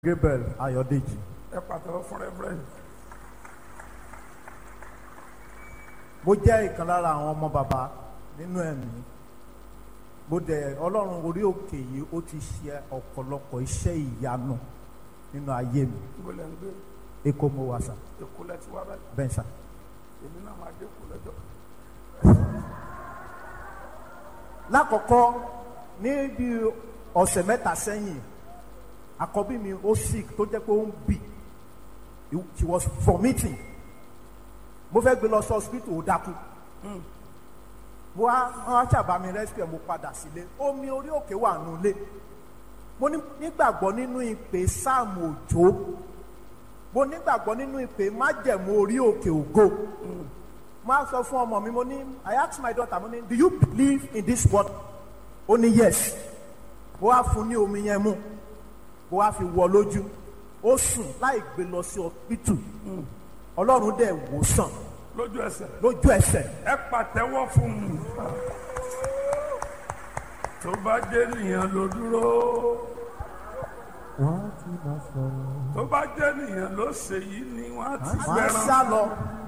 Gabriel Ayọ̀dèjì. ẹ pàtẹ́wọ́ fún reverend. Mo jẹ́ ìkan lára àwọn ọmọ bàbá nínú ẹ̀mí. Mo dẹ̀ Ọlọ́run orí òkè yìí ó ti ṣe ọ̀pọ̀lọpọ̀ iṣẹ́ ìyanu nínú ayé mi. ibo lẹ́ ń gbé Èkó mo wà sà, èkó lẹ́ ti wá báyìí bẹ́ẹ̀ sà. èmi náà máa dé èkó lọ́jọ́. Lákọ̀ọ́kọ́ ní bí ọ̀sẹ̀ mẹ́ta sẹ́yìn, àkọ́bí mi ó sick tó jẹ́ pé ó ń bì. She was vomiting. Mo fẹ́ gbé lọ sí hospital ó dákú. mo wá wọn á ṣàbá mi rescue mo padà sílé omi orí òkè wà nulẹ̀ mo ní- nígbàgbọ́ nínú ìpè sáàmù òjò mo nígbàgbọ́ nínú ìpè májẹ̀mú orí òkè ògo mo á sọ fún ọmọ mi mo ní I ask my daughter mo ní do you believe in this word ó ní yes mo wá fún ní omi yẹn mu mo wá fi wọ lójú ó sùn láì gbé lọ sí hospital ọlọ́run dẹ̀ wò sàn lójú ẹsẹ̀ lójú ẹsẹ̀ ẹ pàtẹ́wọ́ fún un. tó bá jẹ́ nìyẹn ló dúró tó bá jẹ́ nìyẹn ló ṣe yìí ni wọ́n á ti máa ń gbẹran. sá lọ.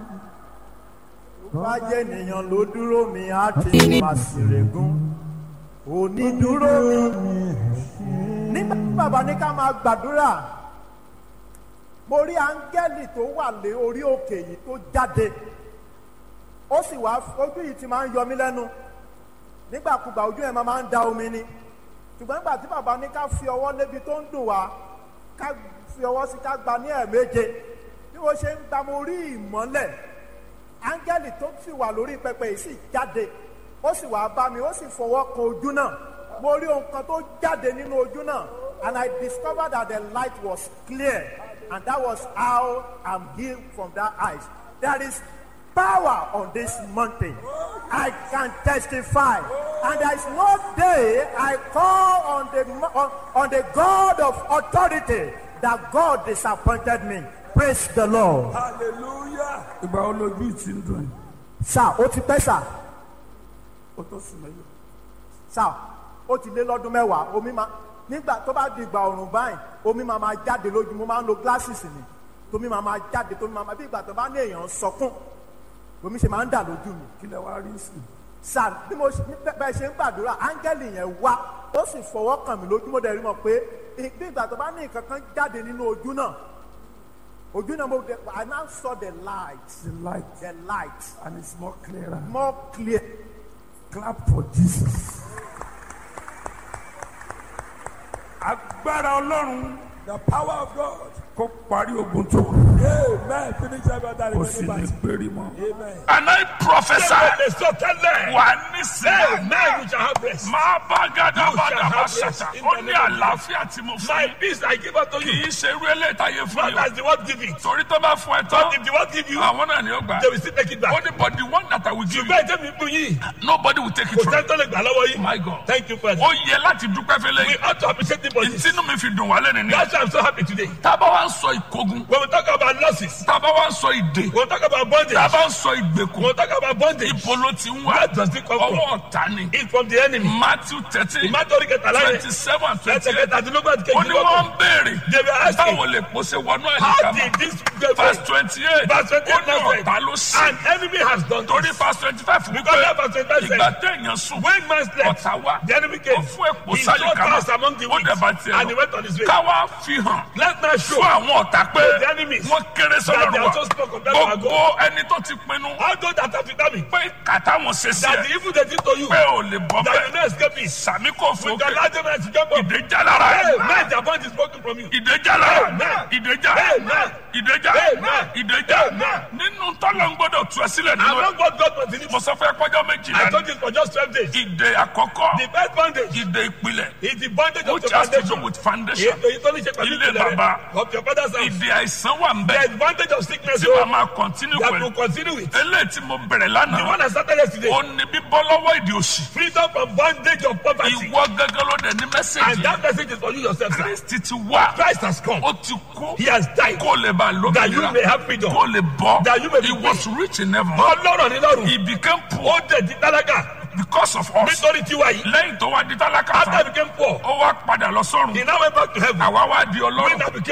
Tó bá jẹ́ ènìyàn ló dúró mi, á ti máa sì règún. Onídúró mi. Nígbà tí bàbá ní ká máa gbàdúrà, mo rí áńgẹ́lì tó wà lé orí òkè yìí tó jáde. Ó sì wá ojú yìí ti máa ń yọ mí lẹ́nu. Nígbàkúgbà ojú ẹ̀ máa máa ń da omi ni. Ṣùgbọ́n nígbà tí bàbá ní ká fi ọwọ́ lébi tó ń dùn wá, ká fi ọwọ́ sí ká gba ní ẹ̀ẹ̀méje bí wọ́n ṣe ń gba mo rí ìmọ́lẹ̀ áńgẹ́lì tó sì wà lórí pẹpẹ yìí sì jáde ó sì wá bá mi ó sì fọwọ́ kan ojú náà mo rí ohun kan tó jáde nínú ojú náà and I discovered that the light was clear and that was how I'm healed from that eyes there is power on this mountain I can testify and there is no day I call on the mo- on, on the God of authority that God disappointed me praise the Lord. hallelujah. ìgbà wo lójú ìtì ń dùn yìí sá ó ti pẹ́ sá ó tó sùn mẹ́lò. sá ó ti lé lọ́dún mẹ́wàá omi máa nígbà tó bá di ìgbà ọ̀rùn báyìí omi máa máa jáde lójú mo máa ń lo glasses ni tómi máa máa jáde tómi máa máa bí ìgbà tó bá ní èèyàn sọkún omi ṣe máa ń dà lójú mi kí lẹ wá rí sí i. sá bí mo ṣe- bí bẹ́ẹ̀ ṣe ń gbàdúrà áńgẹ́lì yẹn wá ó sì fọwọ́ kàn mí lójú mo dẹ̀ rí mọ̀ pé bí ìgbà tó bá ní nǹkan kan jáde nínú ojú náà ojú náà mo dẹ̀ I now saw the light the light the light and it's more clearer. more clear. clap for jesus. agbára ọlọ́run The power of God. kó parí ogun tó kù Amen. Finish every that kó sì ní remaining péré mọ́. Amen. and I prophesy sọtẹ́lẹ̀. wà ní sílẹ̀ Amen. You shall have rest. máa bá gàdá You bá shall dàbá have rest ṣàtà in ó the ní name of àlàáfíà tí mo fún My yín peace I give unto kì you. í ṣe irú eléyìí táyé fún Not yín as the word give it. o torí tó bá fún ẹ tán But if the word give you, àwọn náà ni ó gbà they will still take it ó back. ní but the one that I will give you Bẹ́ẹ̀ tẹ́mi fún yín. nobody will take it Kò from sẹ́ni tó lè gbà lọ́wọ́ yín. my God Thank you, Father. ó yẹ láti dúpẹ́ fẹ́lẹ́ We yìí ought to appreciate the body. ìtinú mi fi dùn wálé nìyí That's why I'm so happy today. tábà wá ń sọ ìkógun When we talk about losses, tábà wá ń sọ ìdè when we talk about bondage, tábà ń sọ when ìgbèkùn we talk about bondage, ibo ló ti ń wá where does it come from? ọwọ́ ọ̀tá ni It's from the enemy. Matthew thirteen Ìmátọ́rí kẹta láyé. twenty seven twenty Ẹsẹ̀ eight kẹta àti lógún àti ó ní kejì wọ́n ń béèrè They were asking, báwo lè pòṣe wọnú how àdìgámà did this get verse first? twenty eight Verse 28 ó ní now ọ̀tá ló sí An enemy has done torí this. verse twenty five Because that verse 25 says, ìgbà téèyàn sùn When man slept, ọ̀tá wá the enemy ó came. fún èpò He sáyé saw kama us among the ó weak, dẹ̀ bá tiẹ̀ and he lọ went on his way. káwá fi hàn Let man show fún àwọn ọ̀tá pé the enemies wọ́n kéré that they sọ́dọ̀ are wa so small compared to our gbogbo ẹni tó ti pinnu all those that have determined pé kàtà wọn ṣe sí that ẹ the evil they did to you, pé ò lè bọ́ that you bẹ́ẹ̀ no escape it. sàmì kò fún With the òkè larger man to jump up. ìdèjà lára Hey, ẹ man, the bond is broken from you. ìdèjà lára Amen. ìdèjà Amen. ìdèjà Amen. ìdèjà Amen. nínú tọ́lọ̀ ń gbọ́dọ̀ tú ẹ sílẹ̀ I'm nínú ẹ not what God wants to mo sọ fẹ́ pọ́jọ́ méjìlá I ni told you for just 12 days. ìdè àkọ́kọ́ The first bondage ìdè ìpìlẹ̀ is the bondage of which the has to do foundation. with foundation Èyí tó ní ṣe pẹ̀lú Ilé ìpìlẹ̀ bàbá. rẹ̀ of your father's house. ìdè àìsàn wà ń The bẹ advantage of sickness tí oh, màá máa continue that pẹ̀lú will continue with. eléyìí tí mo bẹ̀rẹ̀ The lánàá one that started yesterday. ó ní bíbọ́ lọ́wọ́ ìdè òṣì Freedom from bondage of poverty. ìwọ gángan ló dẹ̀ ní And mẹ́sẹ̀gì that message is for you yourself, sir. kristi ti wá Christ has come. ó ti kú He has died. kó lè bá That you may lómìnira have freedom. kó lè bọ́ That you may be he was rich in heaven Ọlọ́rọ̀ ní lọ́rùn. he became poor Ó dẹ̀ di tálákà. because of us nítorí tiwa yìí lẹ́yìn tó wá di tálákà after I tán became poor ó wá padà lọ sọ́run he now went back to heaven àwa wá di we ọlọ́run now became